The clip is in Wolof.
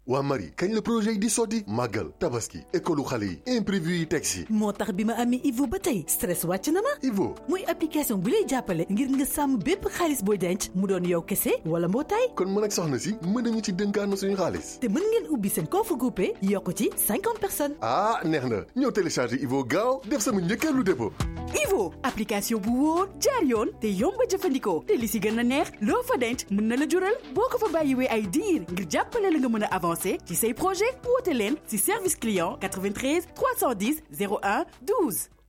waa Marie kañ la projet yi di sotti màggal tabaski école xale yi imprévu yi teg si moo tax bi ma amee Ivo ba tey stress wàcc na ma Ivo muy application bu lay jàppale ngir nga sàmm bépp xaalis booy denc mu doon yow kese wala mbootaay kon mën ak soxna si mën nañu ci dënkaan suñu xaalis te mën ngeen ubbi seen compte groupé yokk ci cinquante personnes ah neex na ñëw télécharger Ivo gaaw def sama njëkkeelu dépôt Ivo application bu wóor jaar yoon te yomb a jëfandikoo te li si gën a neex loo fa denc mën na la jural boo ko fa bàyyiwee ay diir ngir jàppale la nga mën a avancer ci say projet woote leen si service client 93 310 01 12